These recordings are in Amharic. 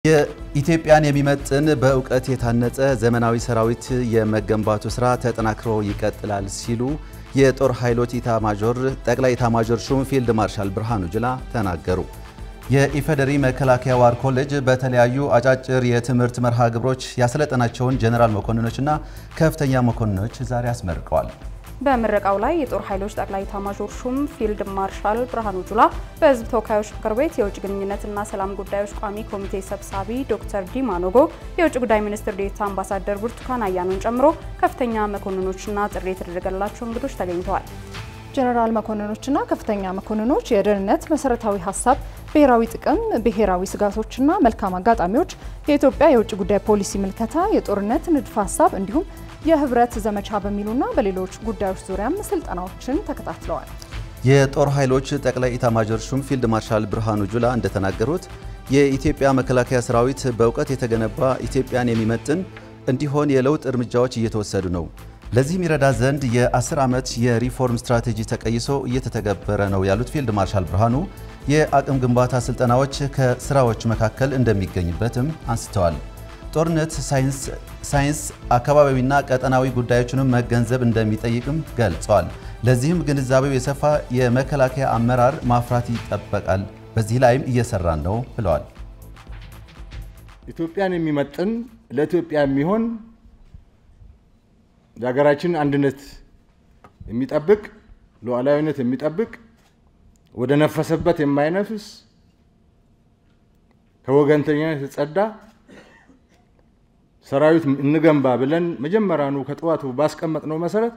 የኢትዮጵያን የሚመጥን በእውቀት የታነጸ ዘመናዊ ሰራዊት የመገንባቱ ስራ ተጠናክሮ ይቀጥላል ሲሉ የጦር ኃይሎች ኢታማዦር ጠቅላይ ኢታማዦር ሹም ፊልድ ማርሻል ብርሃኑ ጁላ ተናገሩ። የኢፌዴሪ መከላከያ ዋር ኮሌጅ በተለያዩ አጫጭር የትምህርት መርሃ ግብሮች ያሰለጠናቸውን ጀኔራል መኮንኖችና ከፍተኛ መኮንኖች ዛሬ አስመርቀዋል። በምረቃው ላይ የጦር ኃይሎች ጠቅላይ ኤታማዦር ሹም ፊልድ ማርሻል ብርሃኑ ጁላ፣ በሕዝብ ተወካዮች ምክር ቤት የውጭ ግንኙነትና ሰላም ጉዳዮች ቋሚ ኮሚቴ ሰብሳቢ ዶክተር ዲማ ኖጎ፣ የውጭ ጉዳይ ሚኒስትር ዴኤታ አምባሳደር ብርቱካን አያኖን ጨምሮ ከፍተኛ መኮንኖችና ጥሪ የተደረገላቸው እንግዶች ተገኝተዋል። ጀነራል መኮንኖችና ከፍተኛ መኮንኖች የደህንነት መሰረታዊ ሀሳብ፣ ብሔራዊ ጥቅም፣ ብሔራዊ ስጋቶችና መልካም አጋጣሚዎች፣ የኢትዮጵያ የውጭ ጉዳይ ፖሊሲ ምልከታ፣ የጦርነት ንድፈ ሀሳብ እንዲሁም የህብረት ዘመቻ በሚሉና በሌሎች ጉዳዮች ዙሪያም ስልጠናዎችን ተከታትለዋል። የጦር ኃይሎች ጠቅላይ ኢታማዦር ሹም ፊልድ ማርሻል ብርሃኑ ጁላ እንደተናገሩት የኢትዮጵያ መከላከያ ሰራዊት በእውቀት የተገነባ ኢትዮጵያን የሚመጥን እንዲሆን የለውጥ እርምጃዎች እየተወሰዱ ነው። ለዚህም ይረዳ ዘንድ የ10 ዓመት የሪፎርም ስትራቴጂ ተቀይሶ እየተተገበረ ነው ያሉት ፊልድ ማርሻል ብርሃኑ የአቅም ግንባታ ስልጠናዎች ከስራዎች መካከል እንደሚገኝበትም አንስተዋል። ጦርነት ሳይንስ፣ አካባቢዊና ቀጠናዊ ጉዳዮችንም መገንዘብ እንደሚጠይቅም ገልጸዋል። ለዚህም ግንዛቤው የሰፋ የመከላከያ አመራር ማፍራት ይጠበቃል። በዚህ ላይም እየሰራን ነው ብለዋል። ኢትዮጵያን የሚመጥን ለኢትዮጵያ የሚሆን የሀገራችን አንድነት የሚጠብቅ ሉዓላዊነት የሚጠብቅ ወደ ነፈሰበት የማይነፍስ ከወገንተኝነት የጸዳ ሰራዊት እንገንባ ብለን መጀመሪያኑ ከጠዋቱ ባስቀመጥነው መሰረት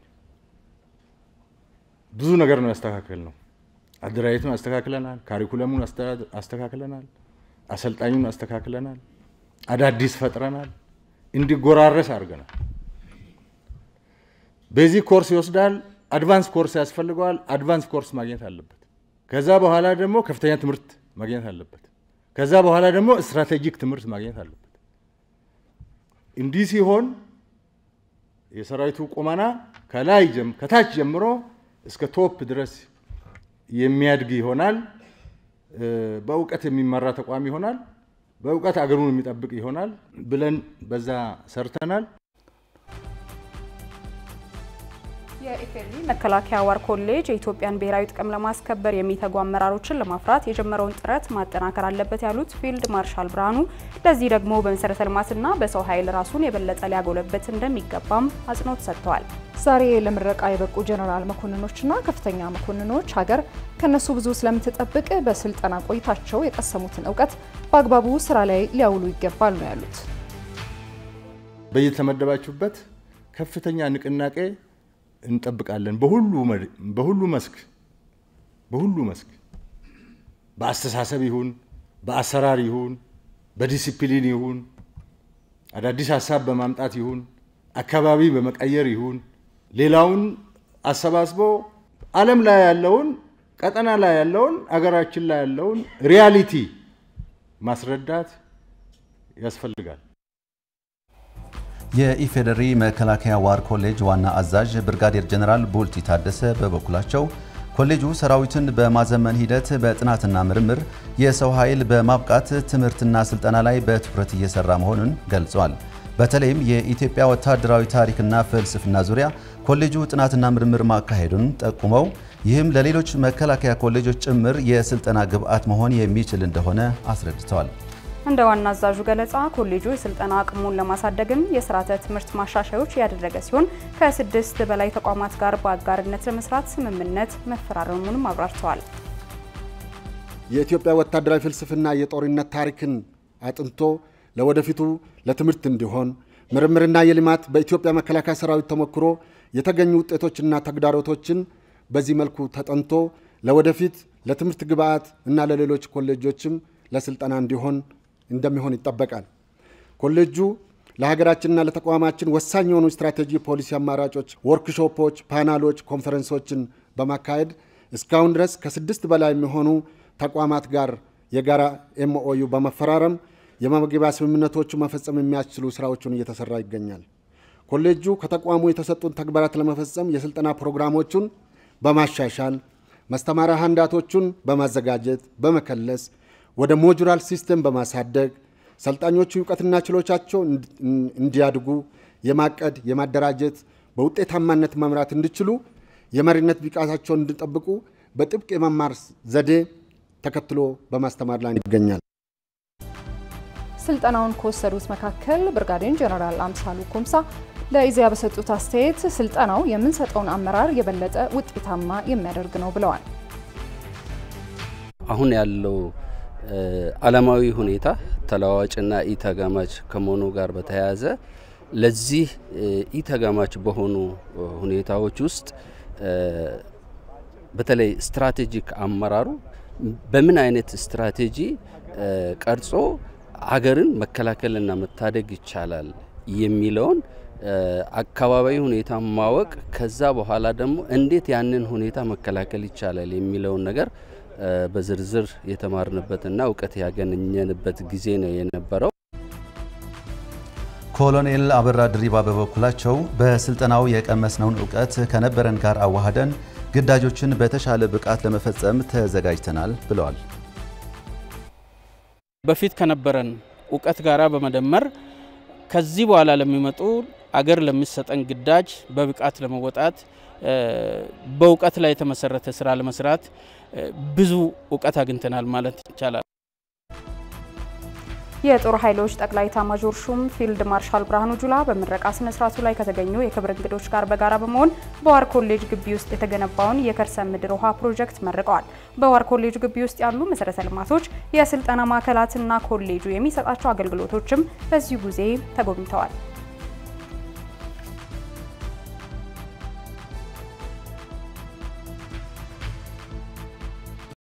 ብዙ ነገር ነው ያስተካከል ነው። አደራጀቱን አስተካክለናል። ካሪኩለሙን አስተካክለናል። አሰልጣኙን አስተካክለናል። አዳዲስ ፈጥረናል። እንዲጎራረስ አድርገናል። ቤዚክ ኮርስ ይወስዳል። አድቫንስ ኮርስ ያስፈልገዋል። አድቫንስ ኮርስ ማግኘት አለበት። ከዛ በኋላ ደግሞ ከፍተኛ ትምህርት ማግኘት አለበት። ከዛ በኋላ ደግሞ ስትራቴጂክ ትምህርት ማግኘት አለበት። እንዲህ ሲሆን የሰራዊቱ ቁመና ከላይ ከታች ጀምሮ እስከ ቶፕ ድረስ የሚያድግ ይሆናል። በእውቀት የሚመራ ተቋም ይሆናል። በእውቀት አገሩን የሚጠብቅ ይሆናል ብለን በዛ ሰርተናል። የኢፌዴሪ መከላከያ ዋር ኮሌጅ የኢትዮጵያን ብሔራዊ ጥቅም ለማስከበር የሚተጉ አመራሮችን ለማፍራት የጀመረውን ጥረት ማጠናከር አለበት ያሉት ፊልድ ማርሻል ብርሃኑ ለዚህ ደግሞ በመሰረተ ልማትና በሰው ኃይል ራሱን የበለጠ ሊያጎለበት እንደሚገባም አጽንኦት ሰጥተዋል። ዛሬ ለምረቃ የበቁ ጀነራል መኮንኖችና ከፍተኛ መኮንኖች ሀገር ከነሱ ብዙ ስለምትጠብቅ በስልጠና ቆይታቸው የቀሰሙትን እውቀት በአግባቡ ስራ ላይ ሊያውሉ ይገባል ነው ያሉት። በየተመደባችሁበት ከፍተኛ ንቅናቄ እንጠብቃለን። በሁሉ መስክ በሁሉ መስክ በአስተሳሰብ ይሁን በአሰራር ይሁን በዲሲፕሊን ይሁን አዳዲስ ሀሳብ በማምጣት ይሁን አካባቢ በመቀየር ይሁን ሌላውን አሰባስቦ ዓለም ላይ ያለውን ቀጠና ላይ ያለውን አገራችን ላይ ያለውን ሪያሊቲ ማስረዳት ያስፈልጋል። የኢፌዴሪ መከላከያ ዋር ኮሌጅ ዋና አዛዥ ብርጋዴር ጀነራል ቡልቲ ታደሰ በበኩላቸው ኮሌጁ ሰራዊትን በማዘመን ሂደት በጥናትና ምርምር የሰው ኃይል በማብቃት ትምህርትና ስልጠና ላይ በትኩረት እየሰራ መሆኑን ገልጸዋል። በተለይም የኢትዮጵያ ወታደራዊ ታሪክና ፍልስፍና ዙሪያ ኮሌጁ ጥናትና ምርምር ማካሄዱን ጠቁመው ይህም ለሌሎች መከላከያ ኮሌጆች ጭምር የስልጠና ግብዓት መሆን የሚችል እንደሆነ አስረድተዋል። እንደ ዋና አዛዡ ገለጻ ኮሌጁ የስልጠና አቅሙን ለማሳደግም የስርዓተ ትምህርት ማሻሻዮች ያደረገ ሲሆን ከስድስት በላይ ተቋማት ጋር በአጋርነት ለመስራት ስምምነት መፈራረሙንም አብራርተዋል። የኢትዮጵያ ወታደራዊ ፍልስፍና የጦርነት ታሪክን አጥንቶ ለወደፊቱ ለትምህርት እንዲሆን ምርምርና የልማት በኢትዮጵያ መከላከያ ሰራዊት ተሞክሮ የተገኙ ውጤቶችና ተግዳሮቶችን በዚህ መልኩ ተጠንቶ ለወደፊት ለትምህርት ግብዓት እና ለሌሎች ኮሌጆችም ለስልጠና እንዲሆን እንደሚሆን ይጠበቃል። ኮሌጁ ለሀገራችንና ለተቋማችን ወሳኝ የሆኑ ስትራቴጂ ፖሊሲ አማራጮች፣ ወርክሾፖች፣ ፓናሎች፣ ኮንፈረንሶችን በማካሄድ እስካሁን ድረስ ከስድስት በላይ የሚሆኑ ተቋማት ጋር የጋራ ኤምኦዩ በመፈራረም የመግባቢያ ስምምነቶቹ መፈጸም የሚያስችሉ ስራዎችን እየተሰራ ይገኛል። ኮሌጁ ከተቋሙ የተሰጡን ተግባራት ለመፈጸም የስልጠና ፕሮግራሞቹን በማሻሻል ማስተማሪያ ሀንዳቶቹን በማዘጋጀት በመከለስ ወደ ሞጁራል ሲስተም በማሳደግ ሰልጣኞቹ እውቀትና ችሎቻቸው እንዲያድጉ የማቀድ የማደራጀት በውጤታማነት መምራት እንዲችሉ የመሪነት ብቃታቸውን እንዲጠብቁ በጥብቅ የመማር ዘዴ ተከትሎ በማስተማር ላይ ይገኛል። ስልጠናውን ከወሰዱት መካከል ብርጋዴር ጀነራል አምሳሉ ኩምሳ ለኢዜአ በሰጡት አስተያየት ስልጠናው የምንሰጠውን አመራር የበለጠ ውጤታማ የሚያደርግ ነው ብለዋል። አሁን ያለው ዓለማዊ ሁኔታ ተለዋዋጭና ኢተጋማች ከመሆኑ ጋር በተያያዘ ለዚህ ኢተጋማች በሆኑ ሁኔታዎች ውስጥ በተለይ ስትራቴጂክ አመራሩ በምን አይነት ስትራቴጂ ቀርጾ አገርን መከላከልና መታደግ ይቻላል የሚለውን አካባቢዊ ሁኔታ ማወቅ ከዛ በኋላ ደግሞ እንዴት ያንን ሁኔታ መከላከል ይቻላል የሚለውን ነገር በዝርዝር የተማርንበትና እውቀት ያገኘንበት ጊዜ ነው የነበረው። ኮሎኔል አበራ ድሪባ በበኩላቸው በስልጠናው የቀመስነውን እውቀት ከነበረን ጋር አዋህደን ግዳጆችን በተሻለ ብቃት ለመፈጸም ተዘጋጅተናል ብለዋል። በፊት ከነበረን እውቀት ጋራ በመደመር ከዚህ በኋላ ለሚመጡ አገር ለሚሰጠን ግዳጅ በብቃት ለመወጣት በእውቀት ላይ የተመሰረተ ስራ ለመስራት ብዙ እውቀት አግኝተናል ማለት ይቻላል። የጦር ኃይሎች ጠቅላይ ኤታማዦር ሹም ፊልድ ማርሻል ብርሃኑ ጁላ በምረቃ ስነ ስርዓቱ ላይ ከተገኙ የክብር እንግዶች ጋር በጋራ በመሆን በዋር ኮሌጅ ግቢ ውስጥ የተገነባውን የከርሰ ምድር ውሃ ፕሮጀክት መርቀዋል። በዋር ኮሌጅ ግቢ ውስጥ ያሉ መሰረተ ልማቶች፣ የስልጠና ማዕከላትና ኮሌጁ የሚሰጣቸው አገልግሎቶችም በዚሁ ጊዜ ተጎብኝተዋል።